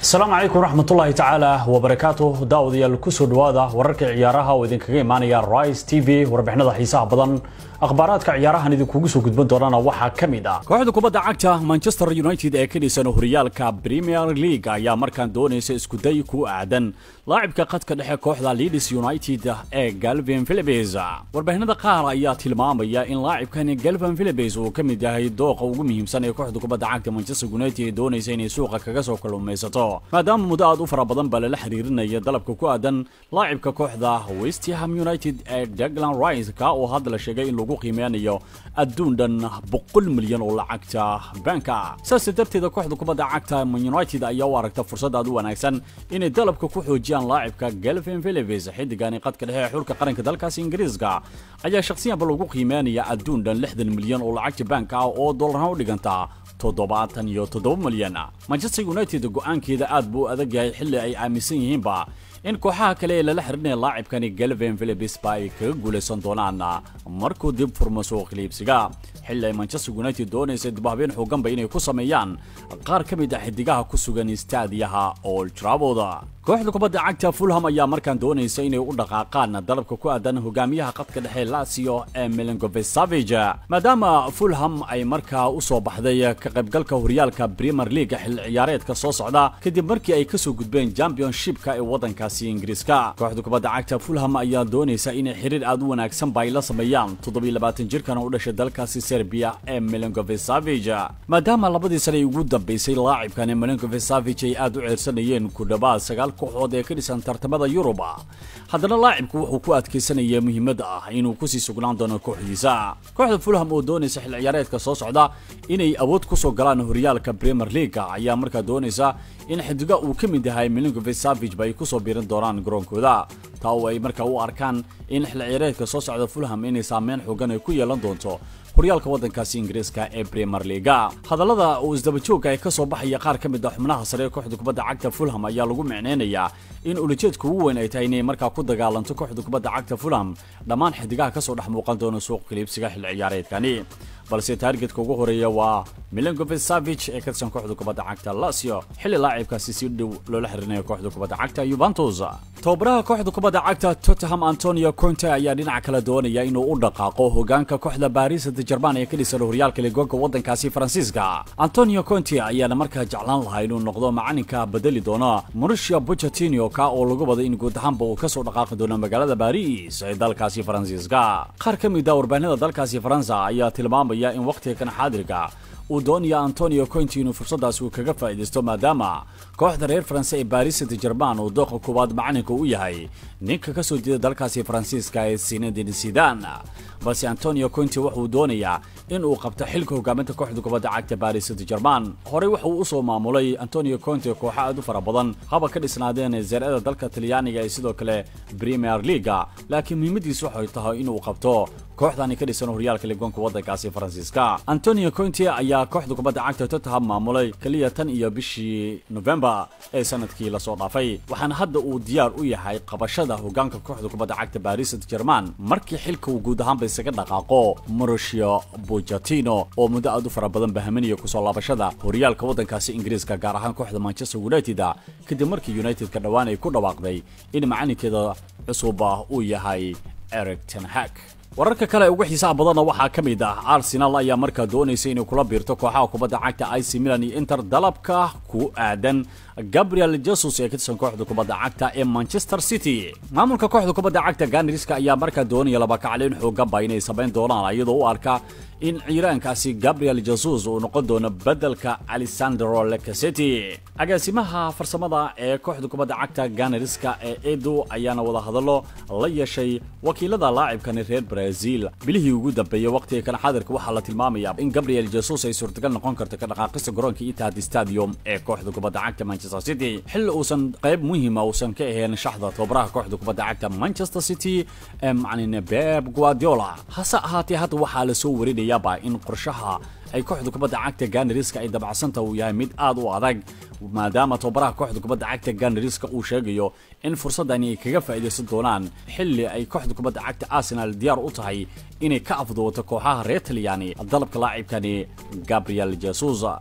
asalaamu calaykum waraxmatullaahi tacaala wabarakaatuh daawadayaal kusoo dhawaada wararka ciyaaraha oo idinkaga imaanaya rice t v warbixinada xiisaha badan akhbaaraadka ciyaarahan idinkugu soo gudban doonana waxaa ka mid ah kooxda kubadda cagta manchester united ee ka dhisan horyaalka premier league ayaa markaan doonaysa iskuday ku aadan laacibka khadka dhexe kooxda leeds united ee galvin philibes warbixinada qaar ayaa tilmaamaya in laacibkan galvin philibes uu ka mid yahay dooqa ugu muhiimsan ee kooxda kubadda cagta manchester united ee doonaysa inay suuqa kaga soo kalluumaysato maadaama muddo aad u fara badan baa lala xiriirinaya dalabka ku aadan laacibka kooxda westham united ee daglan rice ka oo hadda la sheegay in lagu qiimeynayo adduun dhan boqol milyan oo lacagta banka saas darteeda kooxda kubadda cagta man united ayaa u aragta fursad aad u wanaagsan inay dalabka ku xoojiyaan laacibka galvin philibes xidigani qadka dhexe ee xulka qaranka dalkaasi ingiriiska ayaa shakhsiyanba lagu qiimeynaya adduun dhan lixdan milyan oo lacagta banka ah oo dollarhan u dhiganta toddobaatan iyo toddoba milyan manchester united go-aankeeda aad buu adag yahay xilli ay aaminsan yihiinba in kooxaha kale ee lala xirinaya laacibkani galvin philibes ba ay kaga guulaysan doonaan markuu dib furmo suuq liibsiga xilli ay manchester united doonaysa dibhabeen xooganba inay ku sameeyaan qaar ka mid ah xidigaha ku sugan istaadiyaha old trafford kooxda kubadda cagta fulham ayaa markaan doonaysa inay u dhaqaaqaan dalabka ku aadan hogaamiyaha qadka dhexe lazio ee milinkovic savage maadaama fulham ay markaa u soo baxday ka qaybgalka horyaalka premier league xilli ciyaareedka soo socda kadib markii ay kasoo gudbeen championshipka ee waddankaasi ingiriiska kooxda kubadda cagta fulham ayaa doonaysa inay xiriir aad u wanaagsan ba ay la sameeyaan toddobiilabaatan jirkan u dhashay dalkaasi serbia ee milinkovic savage maadaama labadii sane ugu dambaysay laacibkan ee milinkovic savage ay aad u ceersanayeen ku dhawaad sagaal kooxood ee ka dhisan tartamada yurub haddana laacibku wuxuu ku adkaysanaya muhiimadda ah inuu kusii sugnaan doono kooxdiisa kooxda fulham oo doonaysa xil ciyaareedka soo socda inay awood kusoo galaan horyaalka premier league ayaa markaa doonaysa in xidiga uu ka mid yahay milinkovic savage ba ay kusoo biirin doonaan garoonkooda taa oo ay markaa u arkaan in xil ciyaareedka soo socda fulham inay saameyn xoogan ay ku yeelan doonto horyaalka waddankaasi ingiriiska ee premier leaga hadallada uu isdabajooga ay ka soo baxaya qaar ka mid ah xubnaha sare ee kooxda kubadda cagta fulham ayaa lagu micneynayaa in ulajeedka ugu weyn ay tahay inay markaa ku dagaalanto kooxda kubadda cagta fulham dhammaan xidigaha kasoo dhex muuqan doona suuq kaliibsiga xil ciyaareedkani balse taargetka ugu horeeya waa milinkovic savage ee ka tirsan kooxda kubadda cagta lazio xilli laacibkaasi si dhow loola xiriirinayo kooxda kubadda cagta yuventus tababaraha kooxda kubadda cagta tottenham antonio conte ayaa dhinaca kale doonaya inuu u dhaqaaqo hogaanka kooxda baris de german ee ka dhisan horyaalka ligoonka waddankaasi faransiiska antonio conte ayaana markaa jeclaan lahaa inuu noqdo macalinka bedeli doona mauricio pochettino ka oo lagu wada in guud ahaanba uu kasoo dhaqaaqi doono magaalada baris ee dalkaasi faransiiska qaar ka mid a warbaahinada dalkaasi faransa ayaa tilmaamaya in wakhtiga kan xaadirka uu doonaya antonio conti inuu fursadaas uu kaga faa'iidaysto maadaama kooxda reer faranse ee baris de german uu dooqa koowaad macalinka u yahay ninka ka soo jeeda dalkaasi faransiiska ee sinadin sidan balse antonio conti wuxuu doonayaa in uu qabto xilka hogaaminta kooxda kubadda cagta baris de german horey wuxuu usoo maamulay antonio conte kooxo aad u fara badan haba ka dhisnaadeen zeerada dalka talyaaniga ee sidoo kale premier leaga laakiin muhiimadiisu waxay tahay inuu qabto kooxdani ka dhisan horyaalka ligoonka waddankaasi faransiiska antonio conte ayaa kooxda kubadda cagta tottenham maamulay keliya tan iyo bishii november ee sanadkii lasoo dhaafay waxaana hadda uu diyaar u yahay qabashada hogaanka kooxda kubadda cagta baris de german markii xilka uu guud ahaanba isaga dhaqaaqo mauricio pochettino oo muddo aad u fara badan bahaminaya kusoo laabashada horyaalka waddankaasi ingiriiska gaar ahaan kooxda manchester united kadib markii united-ka dhowaan ay ku dhawaaqday in macalinkeeda cusub uu yahay eric tenhag wararka kale ugu xiisaha badanna waxaa ka mid ah arsenal ayaa markaa doonaysa inay kula biirto kooxaha kubadda cagta ic milan iyo inter dalabka ku aadan gabriel jesus ee ka tirsan kooxda kubadda cagta ee manchester city maamulka kooxda kubadda cagta ganriska ayaa markaa doonaya laba kacleyn xooganba inay samayn doonaan iyadoo u arka in ciiraankaasi gabriel jesus uu noqon doono bedelka alessandro lecaseti agaasimaha farsamada ee kooxda kubadda cagta ganariska ee edo ayaana wada hadallo la yeeshay wakiilada laacibkani reer brazil bilihii ugu dambeeyey waqtiga kan xadirka waxaa la tilmaamaya in gabriel jesus ay suurtagal noqon karto ka dhaqaaqista garoonka itihad stadium ee kooxda kubadda cagta manchester city xilli uusan qayb muhiima uusan ka ahayn shaxda tababaraha kooxda kubadda cagta manchester city ee macalin beb guardiola hase ahaatee hadda waxaa lasoo warinayaaba in qorshaha ay kooxda kubadda cagta ganariska ay dabacsanta uu yahay mid aad u adag maadaama tababaraha kooxda kubadda cagta ganariska uu sheegayo in fursadani ay kaga faa'iidaysan doonaan xilli ay kooxda kubadda cagta arsenal diyaar u tahay inay ka afduwato kooxaha reer talyaani dalabka laacibkani gabriel jesus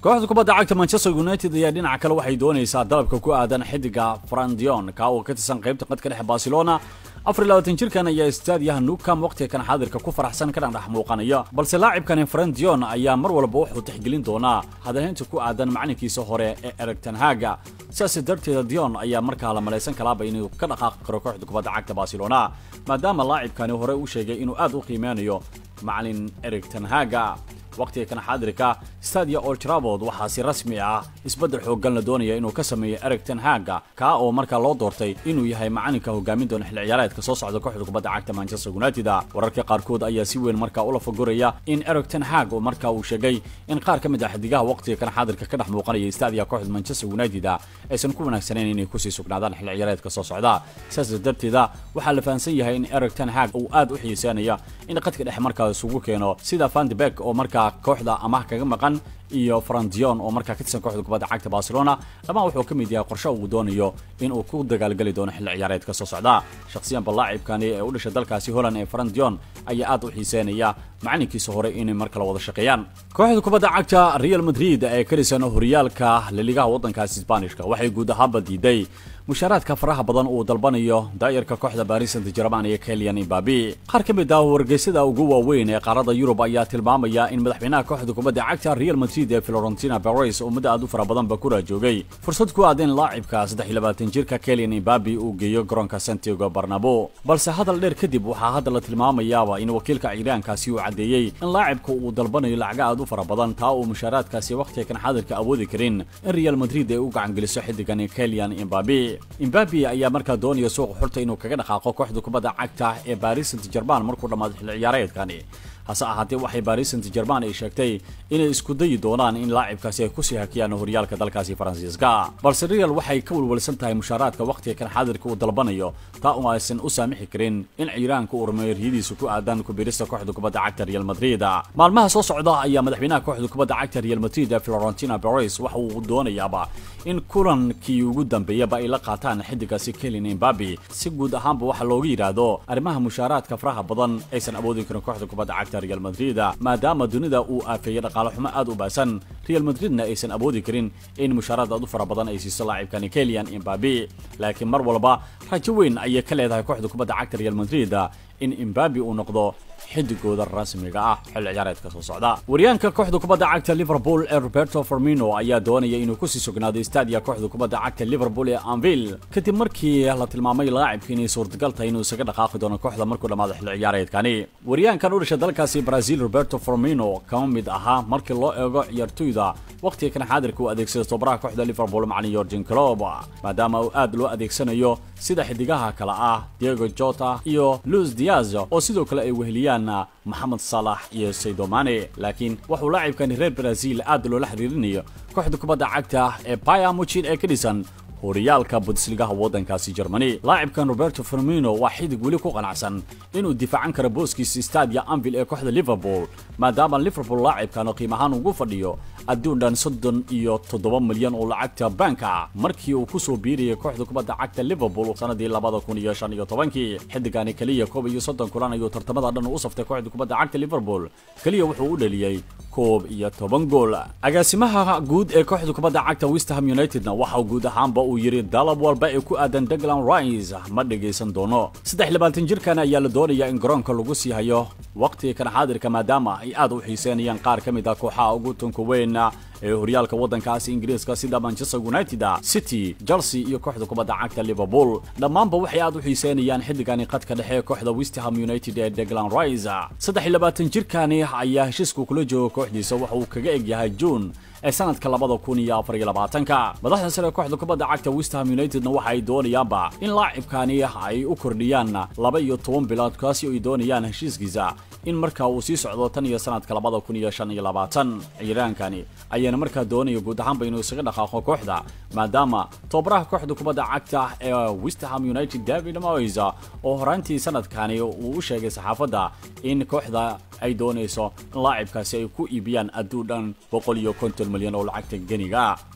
kooxda kubadda cagta manchester united ayaa dhinaca kale waxay doonaysaa dalabka ku aadan xidiga frandion ka oo ka tirsan qaybta qadka dhexe barcelona afar labaatan jirkan ayaa istaadiyaha nukam waqtiga kan xaadirka ku faraxsan kana dhex muuqanaya balse laacibkani frandion ayaa mar walba wuxuu tixgelin doonaa hadalhaynta ku aadan macalinkiisa hore ee ereg tanhaga sidaas darteeda dion ayaa markaa la malaysan kalaaba inuu ka dhaqaaqi karo kooxda kubadda cagta barcelona maadaama laacibkani hore u sheegay inuu aad u qiimeynayo macalin ereg tanhaga waqtiga kan xaadirka stadia old trafford waxaa si rasmi ah isbeddel xooggan la doonaya inuu ka sameeyo ereg ten haga kaa oo markaa loo doortay inuu yahay macalinka hogaamin doona xilli ciyaareedka soo socda kooxda kubadda cagta manchester united wararka qaarkood ayaa si weyn markaa ula fagoraya in ereg ten hag oo markaa uu sheegay in qaar ka mid ah xidigaha waqtiga kan xaadirka ka dhex muuqanaya stadia kooxda manchester united aysan ku wanaagsanayn inay kusii sugnaadaan xilli ciyaareedka soo socda sidaas darteeda waxaa la fahamsan yahay in ereg ten hag uu aad u xiiseynaya in qadka dhexe markaa isugu keeno sida vandebek oo markaa kooxda amaah kaga maqan iyo frandion oo markaa ka tirsan kooxda kubadda cagta barcelona dhammaan wuxuu ka mid yahay qorshe uu doonayo inuu ku dagaalgeli doono xilli ciyaareedka soo socda shakhsiyanba laacibkani ee u dhashay dalkaasi holland ee frandion ayaa aad u xiiseynaya macalinkiisa hore inay mar kale wada shaqeeyaan kooxda kubadda cagta real madrid ee ka dhisan horyaalka laligaha waddankaasi sbanishka waxay guud ahaanba diiday mushaaraadka faraha badan uu dalbanayo daayarka kooxda baris saint german iyo kelian imbabi qaar ka mid ah wargeysyada ugu waaweyn ee qaarada yurub ayaa tilmaamaya in madaxweynaha kooxda kubadda cagta real madrid ee florentina perez oo muddo aad u fara badanba ku raajoogay fursad ku aad in laacibka saddex iyo labaatan jirka kelian imbabi uu geeyo garoonka santiago barnabo balse hadal dheer kadib waxaa hadda la tilmaamayaaba in wakiilka ciiraankaasi uu caddeeyey in laacibka uu dalbanayo lacaga aad u fara badan taa uu mushaaraadkaasi waqtiga kan xaadirka awoodi karin in real madrid ay u gacangeliso xidigan kelian imbabi imbabi ayaa markaa doonaya suuqa xurta inuu kaga dhaqaaqo kooxda kubadda cagta ee baris saint german markuu dhammaado xilli ciyaareedkani hase ahaatee waxay baris saint german ay sheegtay inay isku dayi doonaan in laacibkaasi ay kusii hakiyaan horyaalka dalkaasi faransiiska balse real waxay ka walwalsan tahay mushaaraadka waqtiga kan xaadirka uu dalbanayo taa oo aysan u saamixi karin in ciiraanka uu rumeeyo riyadiisa ku aadan kubirista kooxda kubadda cagta real madrid maalmaha soo socda ayaa madaxweynaha kooxda kubadda cagta real madrid ee florentina perez waxa uu doonayaaba in kulankii ugu dambeeyaba ay la qaataan xidigaasi kelin imbabi si guud ahaanba waxaa looga yidhaahdo arrimaha mushaaraadka faraha badan aysan awoodin karin kooxda kubadda cagta real madrid maadaama dunida uu aafeeyey dhaqaale xumo aad u baasan real madridna aysan awoodi karin in mushaaraad aad u fara badan ay siiso laacibkani kelian imbabi laakiin mar walba rajo weyn ayay ka leedahay kooxda kubadda cagta real madrid in imbabi uu noqdo xidigooda rasmiga ah xilli ciyaareedka soo socda waryaanka kooxda kubadda cagta liverpool ee roberto formino ayaa doonaya inuu kusii sugnaado stadia kooxda kubadda cagta liverpool ee anville kadib markii la tilmaamay laacibka inay suurtagal tahay inuu isaga dhaqaaqi doono kooxda markuu dhammaado xilli ciyaareedkani waryaankan u dhashay dalkaasi brazil roberto formino kama mid ahaa markii loo eego ciyaartoyda waqtiga kan xaadirka uu adeegsada tobaraha kooxda liverpool macalin yorgen clob maadaama uu aad loo adeegsanayo sida xidigaha kale ah diego jota iyo luis diaz oo sidoo kale ay weheliyaan moxamed salax iyo saydomane laakiin wuxuu laacibkani reer brazil aad loola xiriirinayo kooxda kubadda cagta ee baya muchin ee ka dhisan horyaalka bundesligaha waddankaasi germany laacibkan roberto firmino waa xidig weli ku qanacsan inuu difaacan karo booskiisa stadia anvil ee kooxda liverpool maadaama liverpool laacibkan qiim ahaan ugu fadhiyo adduun dhan soddon iyo toddoba milyan oo lacagta banka markii uu kusoo biirayay kooxda kubadda cagta liverpool sanadii labada kun iyo shan iyo tobankii xidigani keliya koob iyo soddon kulan ayuu tartamada dhan u saftay kooxda kubadda cagta liverpool keliya wuxuu u dhaliyey koob iyo toban gool agaasimaha guud ee kooxda kubadda cagta westham unitedna waxa guud ahaanba uu yidhi dalab walba ee ku aadan deglan rice ma dhegaysan doono saddex labaatan jirkan ayaa la doonayaa in garoonka lagu sii hayo waqtiga kan xaadirka maadaama ay aad u xiiseynayaan qaar ka mid ah kooxaha ugu tunka weyn ee horyaalka waddankaasi ingiriiska sida manchester united city chelsea iyo kooxda kubadda cagta liverpool dhammaanba waxay aad u xiiseynayaan xilligani qadka dhexe ee kooxda westham united ee deglan rice saddex iyo labaatan jirkani ayaa heshiisku kula jooga kooxdiisa waxa uu kaga eg yahay june ee sanadka labada kun iyo afar iyo labaatanka madaxda sare kooxda kubadda cagta westham unitedna waxa ay doonayaanba in laacibkani ay u kordhiyaan laba iyo toban bilood kaasi oo ay doonayaan heshiiskiisa in markaa uu sii socdo tan iyo sanadka labada kun iyo shan iyo labaatan ciiraankani ayaana markaa doonaya guud ahaanba inuu isaga dhaqaaqo kooxda maadaama tobaraha kooxda kubadda cagta ee westham united david moyes oo horaantii sanadkani uu u sheegay saxaafadda in kooxda ay doonayso in laacibkaasi ay ku iibiyaan adduun dhan boqol iyo konton milyan oo lacagta geniga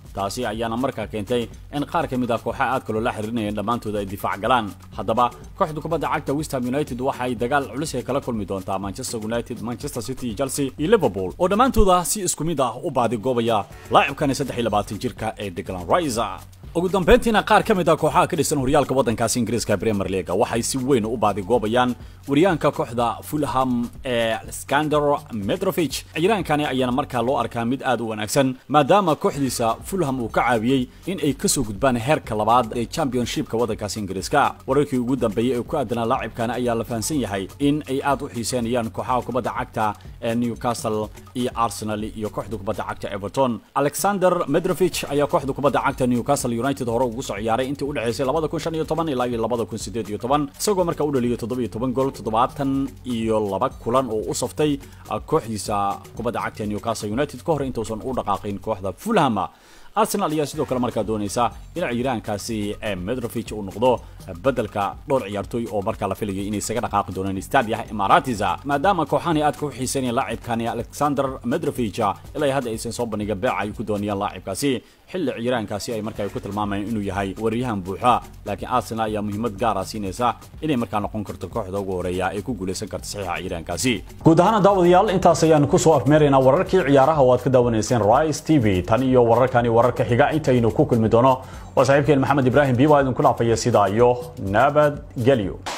taasi ayaana markaa keentay in qaar ka mid ah kooxaha aad kaloo la xiriirinayeen dhammaantooda ay difaac galaan haddaba kooxda kubadda cagta westham united waxa ay dagaal culus ay kala kulmi doontaa manchester united manchester city chelsea iyo liverpool oo dhammaantooda si isku mid ah u baadigoobaya laacibkani saddex iyo labaatan jirka ee declan rice ugu dambeyntiina qaar ka mid ah kooxaha ka dhisan horyaalka waddankaasi ingiriiska premier leaga waxay si weyn u baadigoobayaan waryaanka kooxda fulham ee skander medrovich ciiraankani ayaana markaa loo arkaa mid aad u wanaagsan maadaama kooxdiisa fulham uu ka caawiyey in ay kasoo gudbaan heerka labaad ee championshipka waddankaasi ingiriiska wararkii ugu dambeeyey ee ku aadanaa laacibkani ayaa la fahamsan yahay in ay aad u xiiseynayaan kooxaha kubadda cagta ee newcastle iyo arsenal iyo kooxda kubadda cagta everton alexander medrovich ayaa kooxda kubadda cagta newcastle united hore ugu soo ciyaaray intii u dhexaysay labada kun shan iyo toban ilaa iyo labada kun sideed iyo toban isagoo markaa u dhaliyay toddoba iyo toban gool toddobaatan iyo laba kulan oo u saftay kooxdiisa kubadda cagta newcastle united ka hor intuusan u dhaqaaqin kooxda fulham arsenal ayaa sidoo kale markaa doonaysa in ciiraankaasi medrovich uu noqdo bedelka dhowr ciyaartooy oo markaa la filayay inay isaga dhaqaaqi doonaan stadiah imaratis maadaama kooxahani aad ku xiiseynayaan laacibkani alexander medrovich ilaa hadda aysan soo bandhiga beeca ay ku doonayaan laacibkaasi xilli ciiraankaasi ay markaa ku tilmaamayeen inuu yahay waryahan buuxa laakiin arsenal ayaa muhiimad gaara siinaysa inay markaa noqon karto kooxda ugu horeeya ee ku guulaysan karta saxiixa ciiraankaasi guud ahaan daawadayaal intaas ayaan kusoo afmeeraynaa wararkii ciyaaraha oo aad ka daawanayseen rice t v tan iyo wararkani wararka xiga intaynu ku kulmi doono waa saaxiibkeen maxamed ibraahim biiba idinku dhaafaya sidaa iyo nabadgelyo